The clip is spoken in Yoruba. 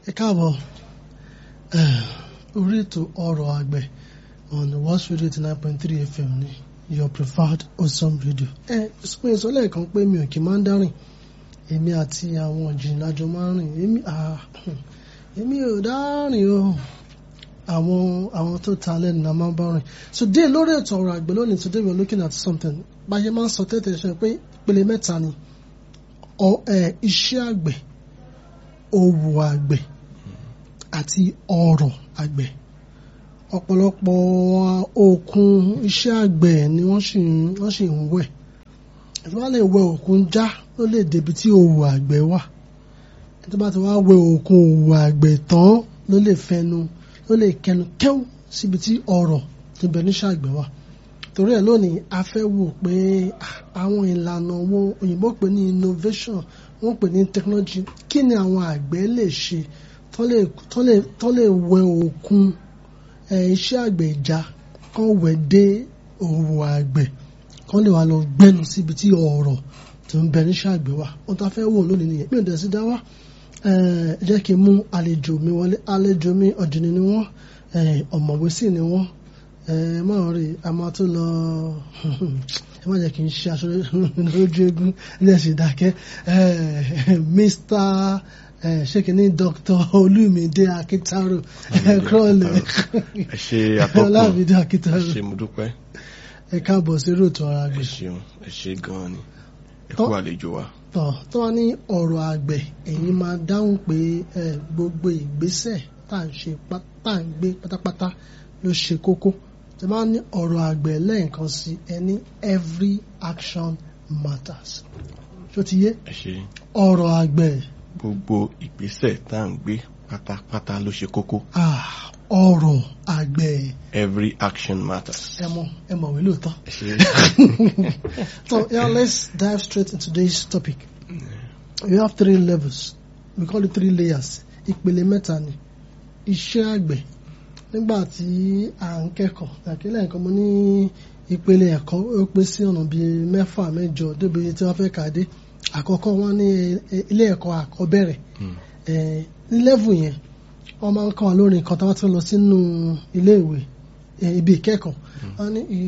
ẹ káàbọ̀ orí ètò ọ̀rọ̀ àgbẹ̀ on West Radio eighty nine point three FM ní your preferred awesome radio. ẹ sọ ìsọlẹ̀ kan pé mi ò kì í máa ń dárìn èmi àti àwọn ìjìnlẹ̀ àjọ máa ń rìn èmi èmi ò dárìn o àwọn àwọn tó ta lẹ́nu la máa ń bá rìn so dé lórí ètò ọ̀rọ̀ àgbẹ̀ lónìí today we are looking at something báyẹn máa ń sọ tẹ́tẹ̀ ṣe pé ìpele mẹ́ta ni iṣẹ́ àgbẹ̀ òwò àgbẹ̀ àti ọrọ̀ àgbẹ̀ ọ̀pọ̀lọpọ̀ òkun iṣẹ́ àgbẹ̀ ni wọ́n sì wọ́n sì ń wẹ̀ ẹ̀tọ́ bá lè wẹ òkun já ló lè débi tí òwò àgbẹ̀ wà ẹ̀tọ́ bá ti wá wẹ òkun òwò àgbẹ̀ tán ló lè fẹnu ló lè kẹnu kẹ́wù síbi tí ọrọ̀ tó bẹ níṣẹ́ àgbẹ̀ wà torí ẹ̀ lónìí a fẹ́ wò pé àwọn ìlànà wo òyìnbó pè ní innovation wọ́n pè ní technology kí ni àwọn àgbẹ̀ lè ṣe tó lè wẹ òkun iṣẹ́ àgbẹ̀ ìjà kan wẹ̀ dé òwò àgbẹ̀ kan lè wà lọ gbẹ́nu síbi tí ọ̀rọ̀ tó ń bẹ níṣẹ́ àgbẹ̀ wà ohun tá a fẹ́ wò lónìí nìyẹn mi ò dẹ̀ sí dá wá jẹ́ kí n mú àlejò mi wọlé àlejò mi ọ̀jìnì ni wọ́n ọ̀mọ̀wé sì ni wọ́n ẹ máa rí a máa tún lọ ẹ má jẹ́ kí n ṣe aṣọ lójú eégún ilé ẹ̀sìn dákẹ́ mr ṣékiní dr olúmídé akitaro ẹ̀kọ́lẹ̀ ẹ ṣe atọ́kùn ọlámídé akitaro ẹ ṣe mo dúpẹ́ ẹ káàbọ̀ sí ròtò ara ẹ àgbẹ̀ ṣeun ẹ ṣe gan-an ni ẹ kú àlejò wa. tọ̀ tó wá ní ọ̀rọ̀ àgbẹ̀ ẹ̀yin máa dáhùn pé gbogbo ìgbésẹ̀ tá à ń ṣe tá à ń gbé pátápátá ló ṣe kókó tí wọ́n ní ọ̀rọ̀ àgbẹ̀ lẹ́ẹ̀kan sí ẹni every action matters ṣó ti yé ẹ ṣe ọ̀rọ̀ àgbẹ̀ gbogbo ìgbésẹ̀ tá à ń gbé pátápátá ló ṣe kókó ah, ọ̀rọ̀ àgbẹ̀ every action matters. ẹ mọ̀ ẹ mọ̀wé lóòótọ́. ẹ ṣe So yeah, let's dive straight into today's topic. We have three levels. We call it three layers. Ìpele mẹ́ta ni. Iṣẹ́ àgbẹ̀. Nígbà tí à ń kẹ́kọ̀ọ́, àkílẹ̀ nǹkan mo ní ìpele ẹ̀kọ́ ó pín sí ọ̀nà bíi mẹ́fà mẹ́jọ débi tí wọ́n fẹ́ kà dé. Àkọ́kọ́ wọn ní ilé ẹ̀kọ́ àkọ́bẹ̀rẹ̀. Eh, Ní level yẹn, wọ́n máa ń kọ́ wa lórí nǹkan tí wọ́n ti lọ sínú ilé ìwé ibi ìkẹ́kọ̀ọ́. Wọ́n ní